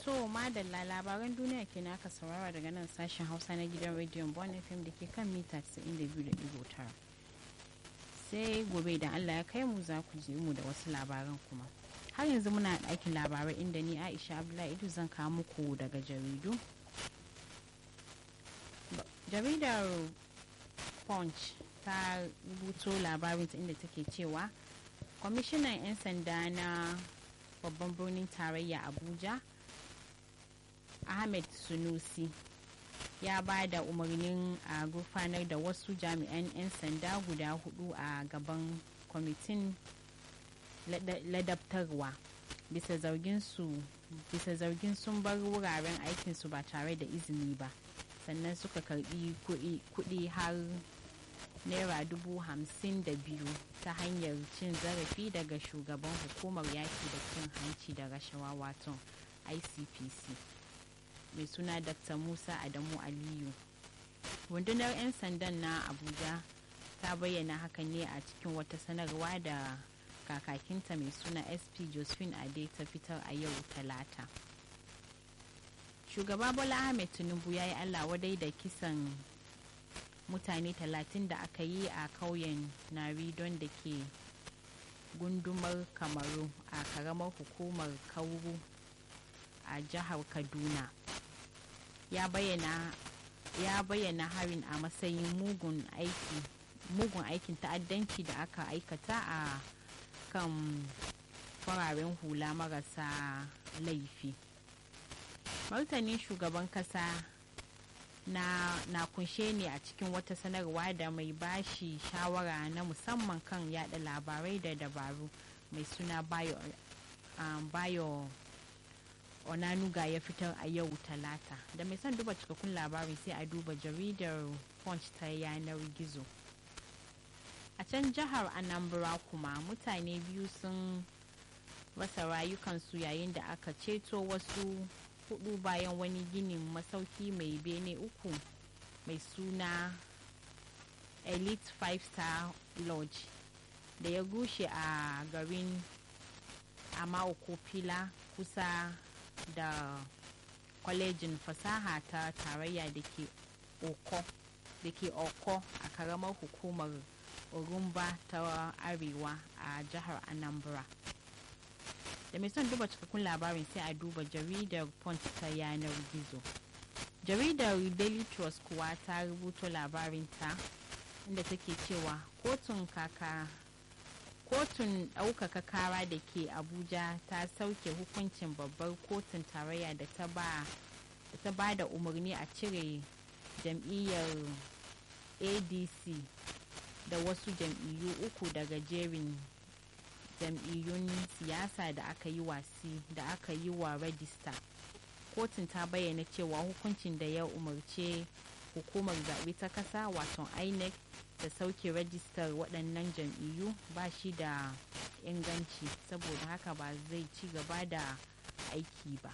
To madalla labaran duniya ke aka saurara daga nan sashen hausa na gidan rediyon Bon FM da ke kan mita 92.9. Sai gobe da Allah ya kai mu za ku ji mu da wasu labaran kuma. Har yanzu muna ɗakin labarai inda ni Aisha Abdullahi Idu zan kawo muku daga jaridu. Jaridar Punch ta rubuto labarinta inda take cewa kwamishinan 'yan sanda na babban birnin tarayya Abuja ahmed sunusi ya ba da umarnin a gurfanar da wasu jami'an 'yan sanda guda hudu a gaban kwamitin ladabtarwa bisa zargin sun bar wuraren aikinsu ba tare da izini ba sannan suka karbi kudi har naira dubu hamsin da biyu ta hanyar cin zarafi daga shugaban hukumar yaki da cin hanci da rashawa wato icpc mai suna dr musa adamu aliyu rundunar 'yan sandan na abuja ta bayyana hakan ne a cikin wata sanarwa da kakakinta mai suna sp josephine ade ta fitar a yau talata shugaba bola ahmed tinubu ya yi allah wadai da kisan mutane talatin da aka yi a kauyen naridon da ke gundumar kamaru a karamar hukumar kauru a jihar kaduna ya bayyana ya bayyana harin a matsayin mugun aiki mugun aikin ta'addanci da aka aikata a kan fararen hula marasa laifi martanin shugaban kasa na, na kunshe ne a cikin wata sanarwa da mai bashi shawara na musamman kan yada labarai da dabaru mai suna bayo, um, bayo onanuga ya fitar a yau talata da mai son duba cikakkun labarin sai a duba jaridar punch ta yanar gizo a can jihar anambra kuma mutane biyu sun rasa rayukansu yayin da aka ceto wasu hudu bayan wani ginin masauki mai bene uku mai suna elite five star lodge da ya gushe a garin amaokopila kusa da kwalejin fasaha ta tarayya da ke oko da ke oko a karamar hukumar urumba ta arewa a jihar anambra da mai son duba cikakkun labarin sai a duba jaridar punch ta yanar gizo jaridar daily trust kuwa ta rubuto labarinta inda take cewa kotun kaka kotun ɗaukaka kara da ke abuja ta sauke hukuncin babbar kotun tarayya da ta ba da umarni a cire jam'iyyar adc da wasu jam'iyyu uku daga jerin jam'iyyun siyasa da aka yi wasi da aka yi wa rajista kotun ta bayyana cewa hukuncin da ya umarce hukumar zaɓe ta ƙasa wato inec da sauke rajistar waɗannan jam'iyyu ba shi da inganci saboda haka ba zai ci gaba da aiki ba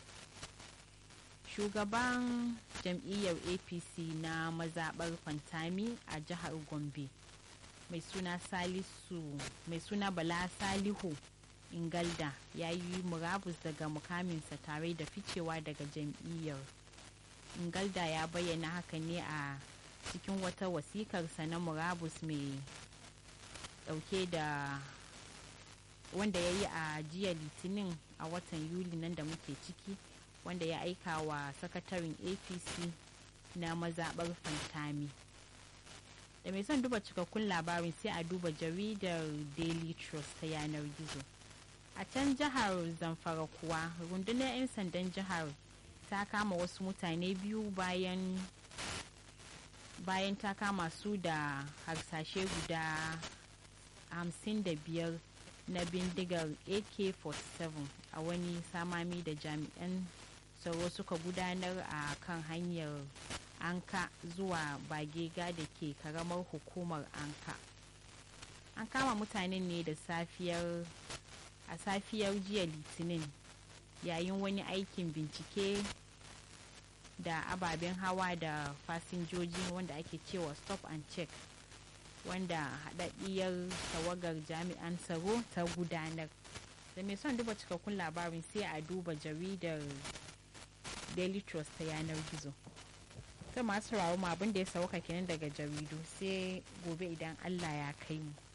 shugaban jam'iyyar apc na mazaɓar fantami a jihar gombe mai suna salisu mai suna bala salihu ingalda ya yi murabus daga mukaminsa tare da ficewa daga jam'iyyar ingalda ya bayyana haka ne a cikin wata wasikarsa na murabus mai dauke da wanda ya yi a jiya litinin a watan yuli nan da muke ciki wanda ya aika wa sakataren apc na mazaɓar fantami da mai son duba cikakkun labarin sai a duba jaridar daily trust ta yanar gizo a can jihar zamfara kuwa rundunar 'yan sandan jihar ta kama wasu mutane biyu bayan bayan ta kama su da harsashe guda 55 na bindigar ak-47 a wani samami da jami'an tsaro suka gudanar a kan hanyar anka zuwa bagega da ke karamar hukumar anka an kama mutanen ne da safiyar a safiyar jiya litinin yayin wani aikin bincike da ababen hawa da fasinjoji wanda ake cewa stop and check wanda haɗaɗɗiyar tawagar jami'an tsaro ta gudanar da mai son duba cikakkun labarin sai a duba jaridar daily trust ta yanar gizo ta masu rawo ma abin da ya sauka kenan daga jaridu sai gobe idan allah ya kai mu